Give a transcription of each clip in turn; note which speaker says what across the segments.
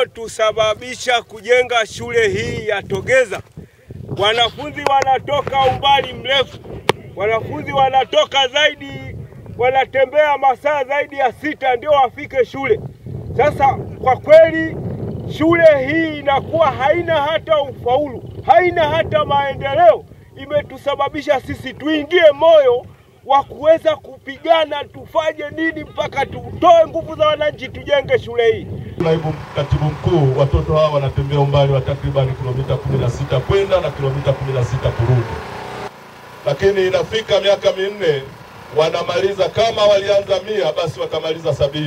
Speaker 1: iliyotusababisha kujenga shule hii ya Togeza. Wanafunzi wanatoka umbali mrefu, wanafunzi wanatoka zaidi, wanatembea masaa zaidi ya sita ndio wafike shule. Sasa kwa kweli shule hii inakuwa haina hata ufaulu, haina hata maendeleo. Imetusababisha sisi tuingie moyo wa kuweza kupigana, tufanye nini mpaka tutoe nguvu za wananchi, tujenge shule hii.
Speaker 2: Naibu katibu mkuu, watoto hawa wanatembea umbali wa takribani kilomita 16 kwenda na kilomita 16 kurudi, lakini inafika miaka minne wanamaliza, kama walianza mia basi watamaliza sabini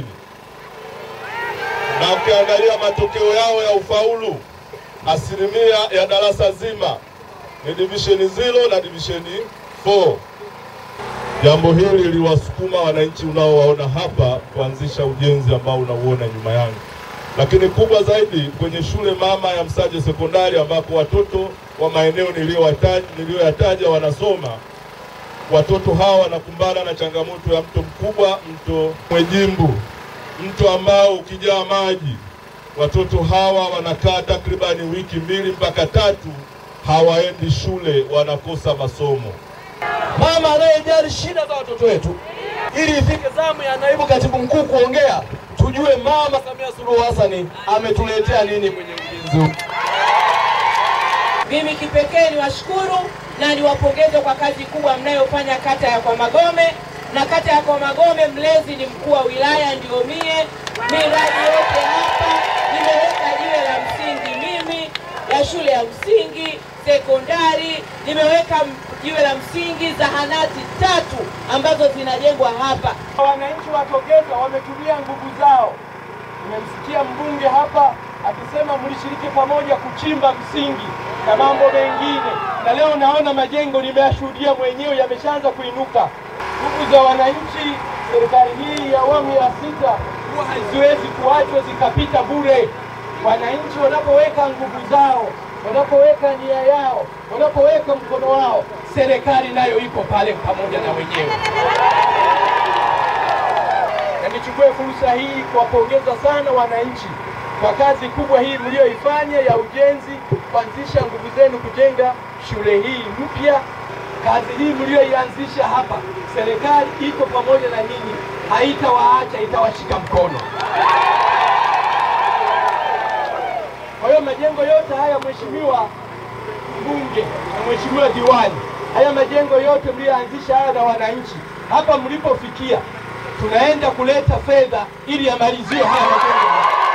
Speaker 2: na ukiangalia matokeo yao ya ufaulu, asilimia ya darasa zima ni divisheni zero na divisheni 4. Jambo hili liliwasukuma wananchi unaowaona hapa kuanzisha ujenzi ambao unauona nyuma yangu, lakini kubwa zaidi kwenye shule mama ya Msaje Sekondari ambako watoto wa maeneo niliyoyataja wanasoma. Watoto hawa wanakumbana na changamoto ya mto mkubwa, mto Mwejimbu, mto ambao ukijaa maji, watoto hawa wanakaa takribani wiki mbili mpaka tatu hawaendi shule, wanakosa masomo.
Speaker 3: Mama anayejali shida za watoto wetu, ili ifike zamu ya naibu katibu mkuu kuongea, tujue Mama Samia Suluhu Hassan ametuletea nini kwenye ujenzi huu.
Speaker 4: Mimi kipekee niwashukuru na niwapongeze kwa kazi kubwa mnayofanya kata ya Kwa Magome na kata ya Kwa Magome, mlezi ni mkuu wa wilaya, ndio mie. Miradi yote hapa nimeweka jiwe la msingi mimi ya shule ya msingi, sekondari, nimeweka jiwe la msingi zahanati tatu ambazo zinajengwa hapa.
Speaker 5: Wananchi wa Togeza wametumia nguvu zao. Nimemsikia mbunge hapa akisema mlishiriki pamoja kuchimba msingi na mambo mengine, na leo naona majengo nimeyashuhudia mwenyewe yameshaanza kuinuka. Nguvu za wananchi, serikali hii ya awamu ya sita huwa haziwezi kuachwa zikapita bure. Wananchi wanapoweka nguvu zao, wanapoweka nia yao, wanapoweka mkono wao, serikali nayo iko pale pamoja na wenyewe. Na nichukue fursa hii kuwapongeza sana wananchi kwa kazi kubwa hii mlioifanya ya ujenzi, kuanzisha nguvu zenu kujenga shule hii mpya. Kazi hii mlioianzisha hapa, serikali iko pamoja na nyinyi, haitawaacha, itawashika mkono. Kwa hiyo majengo yote haya, mheshimiwa mbunge na mheshimiwa diwani, haya majengo yote mliyoanzisha haya na wananchi, hapa mlipofikia, tunaenda kuleta fedha ili yamaliziwe haya majengo.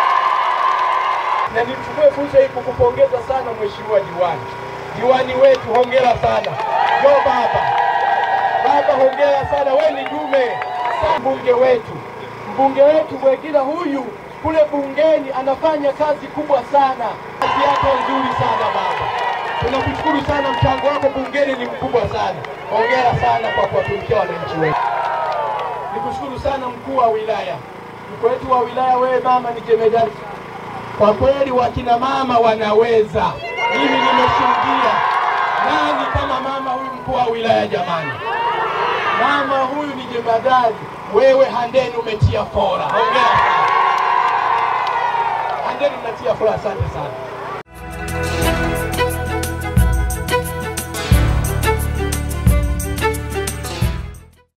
Speaker 5: Na nichukue fursa hii kukupongeza sana mheshimiwa diwani, diwani wetu, hongera sana. Yo baba, baba, hongera sana, we ni dume. Mbunge wetu, mbunge wetu Bwegila huyu kule bungeni anafanya kazi kubwa sana, kazi yako nzuri sana baba. Tunakushukuru sana, mchango wako bungeni ni mkubwa sana. Hongera sana kwa kuwatumikia wananchi wetu. Nikushukuru sana mkuu wa wilaya, mkuu wetu wa wilaya, wewe mama ni jemedari kwa kweli, wakina mama wanaweza. Mimi nimeshuhudia. Nani kama mama huyu mkuu wa wilaya jamani? Mama huyu ni jemadari. Wewe Handeni umetia fora, hongera sana Handeni, unatia fora, asante sana.